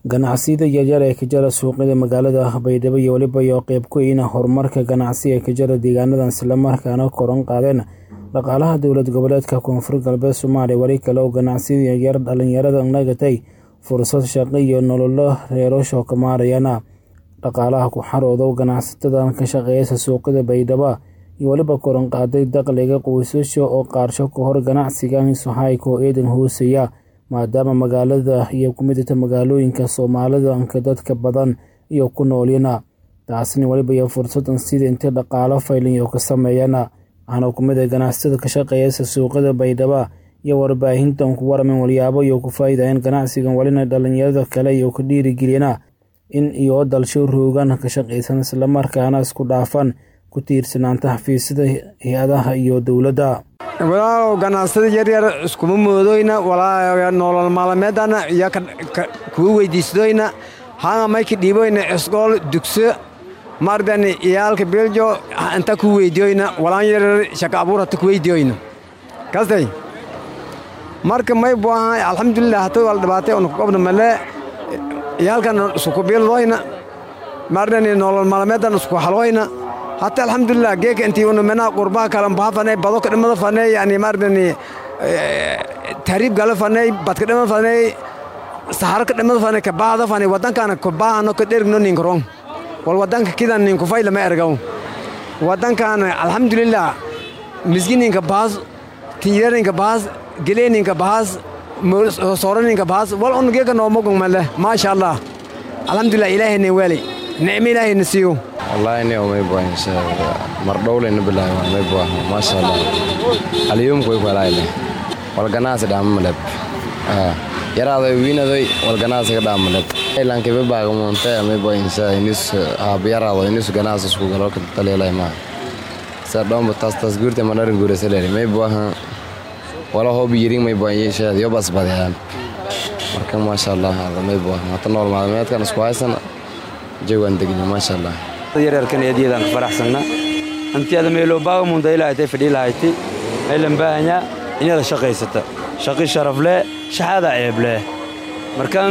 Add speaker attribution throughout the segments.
Speaker 1: ganacsiyada yaryar ee ka jira suuqyada magaalada baydhabo iyo weliba iyo qeyb ku yihiin horumarka ganacsi ee ka jira deegaanadan islamarkaana koran qaadeen dhaqaalaha dowlad goboleedka koonfur galbeed soomaaliya weli kale oo ganacsiyada yaryar dhalinyarada nagatay fursad shaqo iyo nololo reerasho ka maarayana dhaqaalaha ku xaroodo ganacsatadan ka shaqeeyasa suuqyada baydhabo iyo weliba koran qaaday dakhliga qoysasha oo qaarsho ka hor ganacsigan sohayko eedan hooseeya maadaama magaalada iyo kumidata magaalooyinka soomaalidanka dadka badan iyo ku noolyana taasina weliba iyo fursadan sida intay dhaqaalo fayliyo ka sameeyana waxaana kumid a ganacsatada ka shaqeeyasa suuqyada baydhaba iyo warbaahintan ku waramen walyaabo iyo ku faa'iidayeen ganacsigan welina dhalinyarada kale iyo ka dhiirigeliyana in iyo dalsho roogan ka shaqaysan islamarkaana isku dhaafan ku tiirsanaanta xafiisyada hay-adaha iyo dowladda
Speaker 2: walaalow ganacsada yaryar iskuma moodoyna walaa nolol maalmeedana iyo kuwa weydiisadoyna hanga mayka dhiiboyna isgool dugso mardani iyaalka biljo inta ku weydiyoyna walaan yaryar shaka abuur hata kuweydiyoyna kastay marka may buaha alxamdulilah hata wal dhibaatay una kugobna male iyaalkan isku bildoyna mardani nolol maalmeedan isku halooyna hata alxamdulilah geeka intii una menaa qurbaha kale baha fanay bado ka dhimada fanay yani mardani tahriib gala fanay badka dhimada fanay saharo ka dhimada fanay ka baahda fanay wadankana ku baahano ka dhergno ninka rong wal wadanka kidan ninku fayla ma ergaw wadankana alxamdulilah misgininka baas tinyireninka baas geleeninka baas sooraninka baas wal un geeka noomogong male maasha allah alxamdulilah ilaahayna weelay nicmo ilaahayna siiyo
Speaker 3: wallahi ni umay buahin mar dhowlayna bilaay umay buah maasha allah aliyum koy kwalayle wal ganaasi dhaama maleb yaraadoy wiinadoy wal ganaasi ka dhaama maleb ilanke be baaga muunte umay buahin sa inis aab yaraado inis ganaasi isku galo ka taleelay ma sa dhomba tas tas guurte manarin guurasaleri may buahan wala hobi yiring may buahin yeesheed yo bas badayaan marka maasha allah may buah hata nool maalmeedkan isku haysana jawan degni maasha allah
Speaker 4: yaryarkan eedyadan ka faraxsanna antiyada meeloo baaga mundaylaaytay fadhiilahayti meelan baahanya inada shaqaysata shaqi sharaf leh shaxaada ceeb leh markan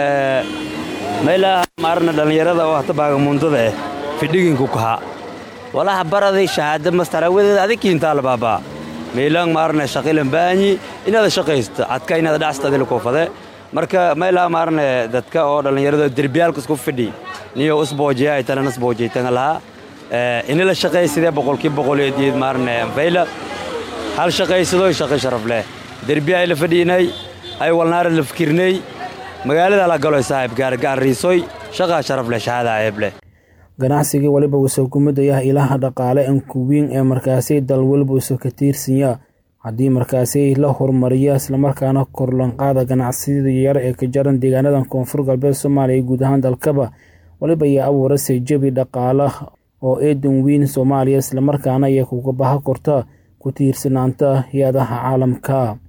Speaker 4: meelaha maarna dhallinyarada oo hata baaga mundada eh fidhiginku kahaa walaha baraday shahaada mastarawadeeda adikiintaala baabaa meelaan maarna shaqilan baahanyi inada shaqaysata cadka inada dhacsata adila koofade marka meelaha maarna dadka oo dhallinyarada derbiyaalka isku fidhi niyo usboojiya ay tanan usboojiytanga lahaa inila shaqaysidee boqolkii boqoleediid maarne fayla hal shaqaysadoy shaqi sharaf leh derbiya ay la fadhiinay ay walnaara la fikirnay magaalada la galoy saaxiib gaargaariisoy shaqaa sharaf leh shahaada ceeb leh
Speaker 1: ganacsigii weliba wuusoo kumidaya ilaha dhaqaale enkuwiin ee markaasi dal weliba uusoo ka tiirsanya haddii markaasi la horumariya islamarkaana korlanqaada ganacsiyada yar ee ka jaran deegaanadan koonfur galbeed soomaaliya iyo guud ahaan dalkaba waliba ayaa abuurasay jabi dhaqaala oo eedan weyn soomaaliya islamarkaana ayaa kuga baha korta ku tiirsanaanta hay-adaha caalamka